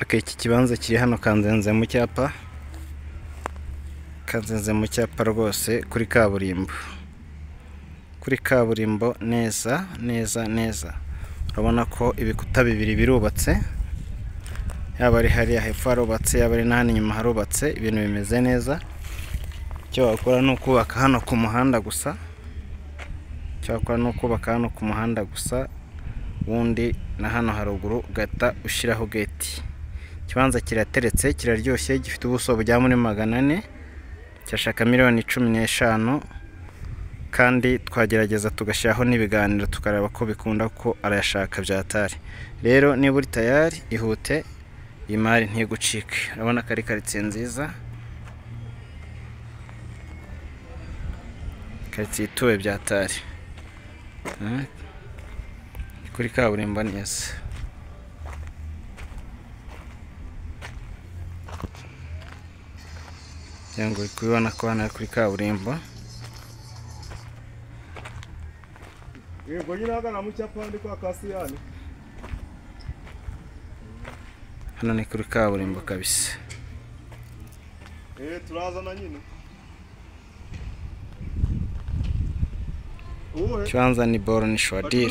Ok, iki kibanza kiri hano kanzenze mu cyapa kanzenze mu cyapa rwose kuri kaburimbo kuri kaburimbo neza neza neza urabona ko ibikuta bibiri birubatse yaba ari hariya hepfo harubatse yaba ari n'ahandi inyuma harubatse ibintu bimeze neza icyo wakora ni ukubaka hano ku muhanda gusa icyo wakora ni ukubaka hano ku muhanda gusa ubundi na hano haruguru ugahita ushyiraho geti ikibanza kirateretse kiraryoshye gifite ubuso bujya muri magana ane cyashaka miliyoni cumi n'eshanu kandi twagerageza tugashyiraho n'ibiganiro tukareba ko bikunda ko arayashaka byatari rero niba uri tayari ihute iyi mari ntigucike urabona ko ari karitsiye nziza karitsiye ituwe byatari kuri kaburimbo neza kugira ngo uri kubibona ko hano ari kuri kaburimbo yego nyine ahagana mu cyapa ndi kwa kasiyani hano ni kuri kaburimbo kabisa eh turazana nyine ubuhe ikibanza ni boro ni shuwadire